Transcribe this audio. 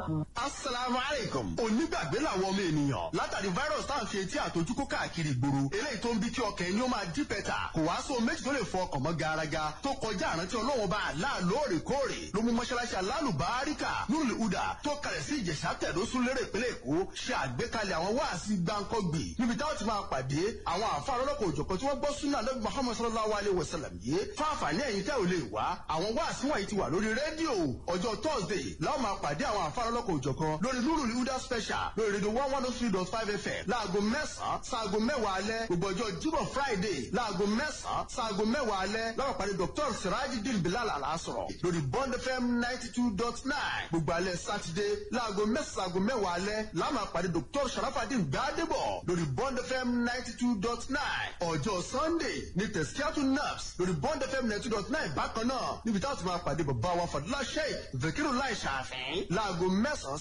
barakatuh. asalaamu aleykum. onígbàgbé làwọn ọmọ ènìyàn látàrí virus tá à ń fi etí àtọjú kó káàkiri ìgboro eléyìí tó ń bí kí ọkàn ẹni ó máa dí pẹ́tà kò wá sóhun méjì tó lè fọ ọkàn mọ́ garaga tó kọjá àrántí ọlọ́wọ́n bá àlá lóòrèkóòrè ló mú mọ́ṣáláṣí alálùbáríkà nùlù udà tó kalẹ̀ sí ìjẹ̀sà tẹ̀dọ́sùn lérè ìpínlẹ̀ èkó ṣe àgbékalẹ̀ àwọn wáàsí gbáǹkọ́gbì níbi táwọn ti máa pàdé àwọn àfáà lọ́lọ́kọ̀ òjọ̀kan tí wọ́n gbọ́ súnà lọ́gbọ̀n muhammad sallallahu alayhi wa sallam yìí fáfàní ẹ̀yìn tẹ́ ò lè wá àwọn wáàsí wọ̀nyí ti wà lórí rédíò ọjọ́ thursday láwọn máa pàdé àwọn àfáà lọ́lọ́kọ̀ òjọ̀kan lórí nurul huda special lórí rédíò one one oh three dot five fm láago mẹ́sàn-án sáago mẹ́wàá alẹ́ gbogbo ọjọ́ jíbọ̀ friday láago mẹ́sàn-án sáago mẹ́wàá alẹ́ láwọn pàdé dr sirajidin bilal alasọ̀rọ̀ lórí bond fm ninety two dot nine gbogbo alẹ́ sátidé láago mẹ́sàn-án sáago mẹ́wàá alẹ́ láwọn máa pàdé dr sharafadin gbadebo lórí bond fm ninety two dot nine ọjọ́ sunday ní tẹ̀síkíátù naps lórí bond fm ninety two dot nine bákan náà níbi táwọn ti máa pàdé bàbá wa fàdúrà sheik zakiru lai ṣàfihàn láago mẹ́sàn-án